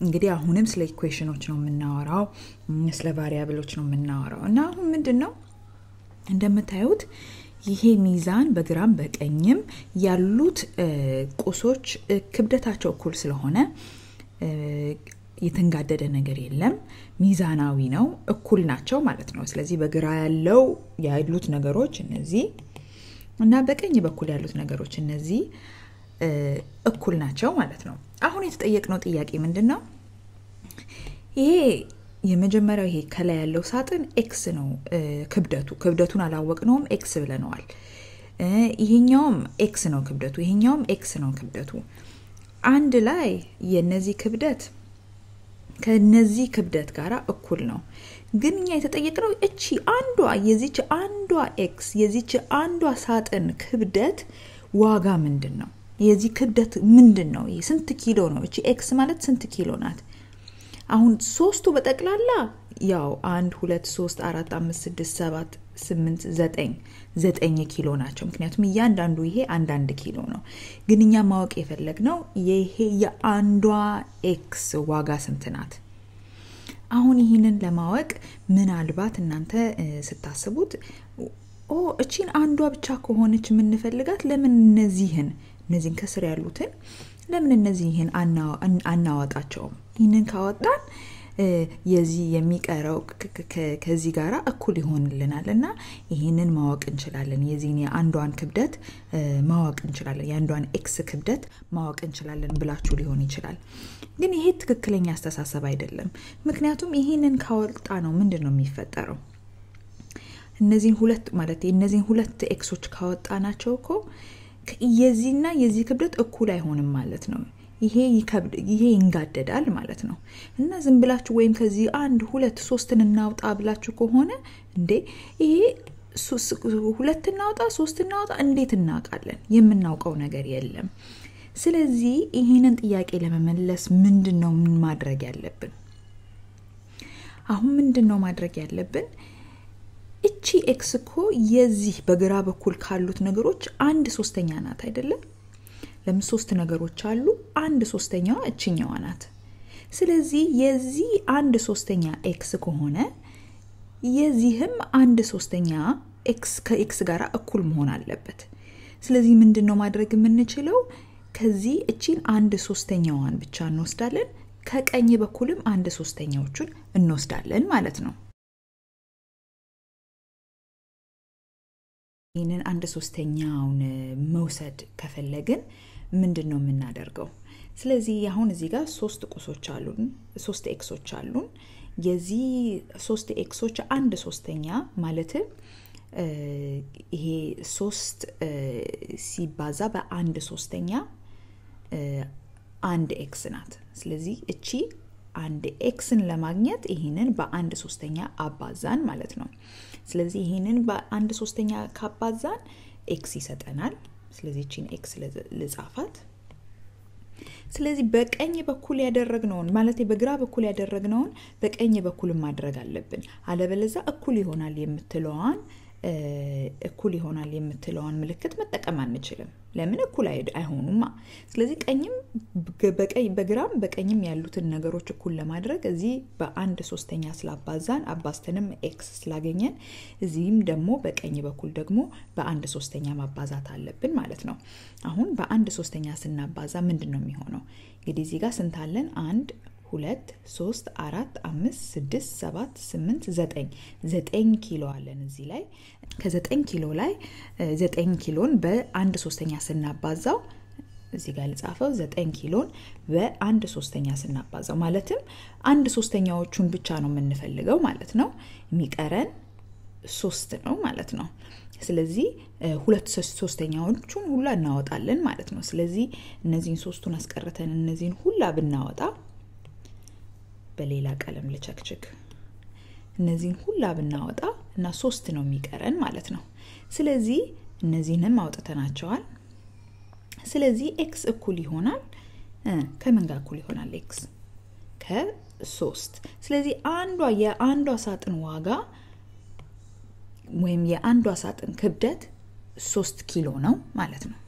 እንግዲህ አሁንም ስለ ኢኩዌሽኖች ነው የምናወራው፣ ስለ ቫሪያብሎች ነው የምናወራው እና አሁን ምንድን ነው እንደምታዩት ይሄ ሚዛን በግራም በቀኝም ያሉት ቁሶች ክብደታቸው እኩል ስለሆነ የተንጋደደ ነገር የለም። ሚዛናዊ ነው፣ እኩል ናቸው ማለት ነው። ስለዚህ በግራ ያለው ያሉት ነገሮች እነዚህ እና በቀኝ በኩል ያሉት ነገሮች እነዚህ እኩል ናቸው ማለት ነው። አሁን የተጠየቅነው ጥያቄ ምንድን ነው? ይሄ የመጀመሪያው ይሄ ከላይ ያለው ሳጥን ኤክስ ነው ክብደቱ። ክብደቱን አላወቅነውም፣ ኤክስ ብለነዋል። ይሄኛውም ኤክስ ነው ክብደቱ፣ ይሄኛውም ኤክስ ነው ክብደቱ። አንድ ላይ የነዚህ ክብደት ከነዚህ ክብደት ጋር እኩል ነው። ግን እኛ የተጠየቅነው እቺ አንዷ የዚች አንዷ ኤክስ የዚች አንዷ ሳጥን ክብደት ዋጋ ምንድን ነው? የዚህ ክብደት ምንድን ነው? ስንት ኪሎ ነው? እቺ ኤክስ ማለት ስንት ኪሎ ናት? አሁን ሶስቱ በጠቅላላ ያው አንድ ሁለት ሶስት አራት አምስት ስድስት ሰባት ስምንት ዘጠኝ ዘጠኝ ኪሎ ናቸው። ምክንያቱም እያንዳንዱ ይሄ አንዳንድ ኪሎ ነው። ግን እኛ ማወቅ የፈለግነው ይሄ የአንዷ ኤክስ ዋጋ ስንት ናት? አሁን ይህንን ለማወቅ ምናልባት እናንተ ስታስቡት ኦ እቺን አንዷ ብቻ ከሆነች የምንፈልጋት ለምን እነዚህን እነዚህን ከስር ያሉትን ለምን እነዚህን አናወጣቸውም? ይህንን ካወጣን የዚህ የሚቀረው ከዚህ ጋር እኩል ይሆንልናል እና ይህንን ማወቅ እንችላለን። የዚህን የአንዷን ክብደት ማወቅ እንችላለን። የአንዷን ኤክስ ክብደት ማወቅ እንችላለን ብላችሁ ሊሆን ይችላል። ግን ይሄ ትክክለኛ አስተሳሰብ አይደለም። ምክንያቱም ይህንን ካወጣ ነው ምንድን ነው የሚፈጠረው? እነዚህን ሁለት ማለት እነዚህን ሁለት ኤክሶች ካወጣ ናቸው እኮ የዚህና የዚህ ክብደት እኩል አይሆንም ማለት ነው። ይሄ ይሄ ይንጋደዳል ማለት ነው። እና ዝም ብላችሁ ወይም ከዚህ አንድ ሁለት ሶስትን እናውጣ ብላችሁ ከሆነ እንዴ ይሄ ሁለት እናውጣ ሶስት እናውጣ እንዴት እናውቃለን? የምናውቀው ነገር የለም። ስለዚህ ይህንን ጥያቄ ለመመለስ ምንድን ነው ምን ማድረግ ያለብን? አሁን ምንድን ነው ማድረግ ያለብን? እቺ ኤክስ እኮ የዚህ በግራ በኩል ካሉት ነገሮች አንድ ሶስተኛ ናት አይደለም? ለምን ሶስት ነገሮች አሉ። አንድ ሶስተኛዋ እችኛዋ ናት። ስለዚህ የዚህ አንድ ሶስተኛ ኤክስ ከሆነ የዚህም አንድ ሶስተኛ ኤክስ ከኤክስ ጋር እኩል መሆን አለበት። ስለዚህ ምንድን ነው ማድረግ የምንችለው? ከዚህ እቺን አንድ ሶስተኛዋን ብቻ እንወስዳለን። ከቀኝ በኩልም አንድ ሶስተኛዎቹን እንወስዳለን ማለት ነው። ይህንን አንድ ሶስተኛውን መውሰድ ከፈለግን ምንድን ነው የምናደርገው? ስለዚህ አሁን እዚህ ጋር ሶስት ቁሶች አሉን፣ ሶስት ኤክሶች አሉን። የዚህ ሶስት ኤክሶች አንድ ሶስተኛ ማለትም ይሄ ሶስት ሲባዛ በአንድ ሶስተኛ አንድ ኤክስ ናት። ስለዚህ እቺ አንድ ኤክስን ለማግኘት ይህንን በአንድ ሶስተኛ አባዛን ማለት ነው። ስለዚህ ይህንን በአንድ ሶስተኛ ካባዛን ኤክስ ይሰጠናል። ስለዚህ እቺን ኤክስ ልጻፋት። ስለዚህ በቀኝ በኩል ያደረግነውን ማለት በግራ በኩል ያደረግነውን በቀኝ በኩል ማድረግ አለብን። አለበለዛ እኩል ይሆናል የምትለዋን እኩል ይሆናል የምትለዋን ምልክት መጠቀም አንችልም። ለምን እኩል አይሆኑማ። ስለዚህ ቀኝም በግራም በቀኝም ያሉትን ነገሮች እኩል ለማድረግ እዚህ በአንድ ሶስተኛ ስላባዛን አባዝተንም ኤክስ ስላገኘን እዚህም ደግሞ በቀኝ በኩል ደግሞ በአንድ ሶስተኛ ማባዛት አለብን ማለት ነው። አሁን በአንድ ሶስተኛ ስናባዛ ምንድን ነው የሚሆነው? እንግዲህ እዚህ ጋር ስንት አለን? አንድ ሁለት ሶስት አራት አምስት ስድስት ሰባት ስምንት ዘጠኝ ዘጠኝ ኪሎ አለን እዚህ ላይ ከዘጠኝ ኪሎ ላይ ዘጠኝ ኪሎን በአንድ ሶስተኛ ስናባዛው እዚህ ጋር ልጻፈው ዘጠኝ ኪሎን በአንድ ሶስተኛ ስናባዛው ማለትም አንድ ሶስተኛዎቹን ብቻ ነው የምንፈልገው ማለት ነው የሚቀረን ሶስት ነው ማለት ነው ስለዚህ ሁለት ሶስተኛዎቹን ሁላ እናወጣለን ማለት ነው ስለዚህ እነዚህን ሶስቱን አስቀርተን እነዚህን ሁላ ብናወጣ በሌላ ቀለም ልቸክችክ እነዚህን ሁላ ብናወጣ እና ሶስት ነው የሚቀረን ማለት ነው ስለዚህ እነዚህንም አውጥተናቸዋል ስለዚህ ኤክስ እኩል ይሆናል ከምን ጋር እኩል ይሆናል ኤክስ ከሶስት ስለዚህ አንዷ የአንዷ ሳጥን ዋጋ ወይም የአንዷ ሳጥን ክብደት ሶስት ኪሎ ነው ማለት ነው